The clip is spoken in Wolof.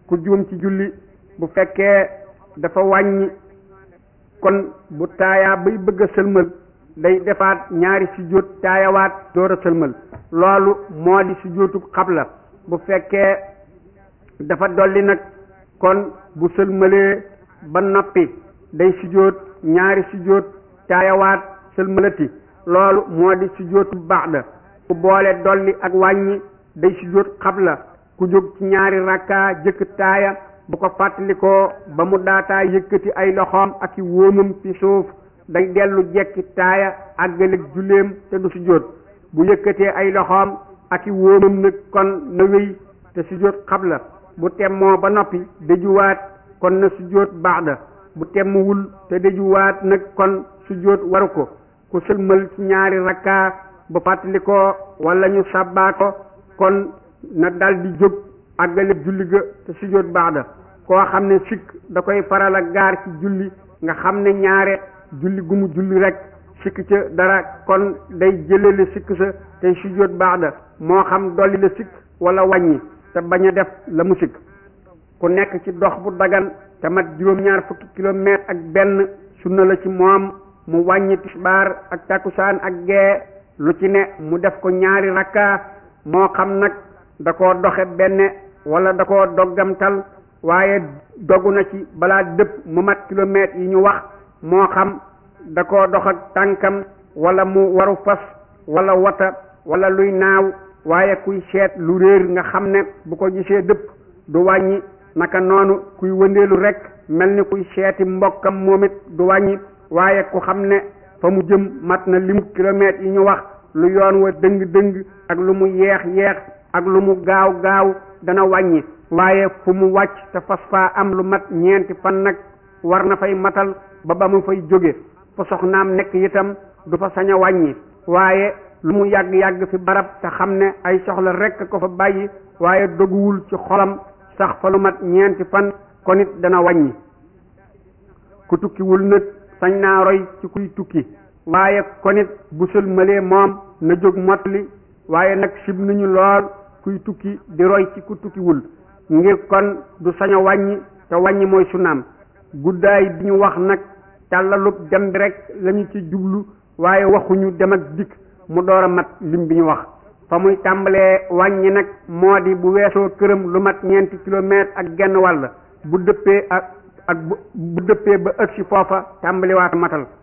ku juum ci julli bu fekkee dafa wàññi kon bu taayaa bay bëgg a sëlmal day defaat ñaari sujjóot taayawaat door a sëlmal loolu moo di sujjóotu xabla bu fekkee dafa dolli nag kon bu sëlmalee ba noppi day sujjóot ñaari sujjóot taayawaat sëlmalati loolu moo di sujjóotu ba'da ku boole dolli ak wàññi day sujjóot xabla ku jóg ci ñaari rakka jëkk taaya bu ko fàttalikoo ba mu daataa yëkkati ay loxoom ak i wóomam ci suuf day dellu jekki taaya àggaleeg julleem te du sujjóot bu yëkkatee ay loxoom ak i wóomam nag kon na wéy te sujjóot xabla bu temmoo ba noppi dëjuwaat kon na sujjóot ba'da bu temmuwul te dëjuwaat nag kon sujjóot waru ko ku sëlmal ci ñaari rakka bu fàttalikoo wala ñu sàbbaa ko kon na dal di jóg àggale julli ga te sujjóot ba'da koo xam ne sikk da koy faral a gaar ci julli nga xam ne ñaare julli gu mu julli rek sikk ca dara kon day jëlale sikk sa tey sujjóot ba'da moo xam dolli la sikk wala wàññi te bañ a def la mu sikk ku nekk ci dox bu dagan te mat juróom-ñaar fukki kilomètre ak benn sunna la ci moom mu wàññi tisbaar ak takkusaan ak gee lu ci ne mu def ko ñaari rakka moo xam nag da koo doxe benn wala da koo doggamtal waaye dogu na ci balaa dëpp mu mat kilomètres yi ñu wax moo xam da koo dox ak tànkam wala mu waru fas wala wata wala luy naaw waaye kuy seet lu réer nga xam ne bu ko gisee dëpp du wàññi naka noonu kuy wëndeelu rek mel ni kuy seeti mbokkam moom it du wàññi waaye ku xam ne fa mu jëm mat na limu kilomètres yi ñu wax lu yoon wa dëng-dëng ak lu mu yeex yeex ak lu mu gaaw gaaw dana wàññi waaye fu mu wàcc te fas faa am lu mat ñeenti fan nag war na fay matal ba ba mu fay jóge fa soxnaam nekk itam du fa sañ a wàññi waaye lu mu yàgg-yàgg fi barab te xam ne ay soxla rekk ko fa bàyyi waaye doguwul ci xolam sax fa lu mat ñeenti fan kon it dana wàññi ku tukkiwul nag sañ naa roy ci kuy tukki waaye kon it bu sëlmalee moom na jóg mottali waaye nag sib nañu lool kuy tukki di roy ci ku tukkiwul ngir kon du sañ a wàññi te wàññi mooy sunaam guddaay bi ñu wax nag tàllalub dem bi rek lañu ci jublu waaye waxuñu dem ak dikk mu door a mat lim bi ñu wax fa muy tàmbalee wàññi nag moo di bu weesoo këram lu mat ñeenti kilomètre ak genn wàll bu dëppee ak ak bu dëppee ba ëgg si foofa tàmbaliwaat matal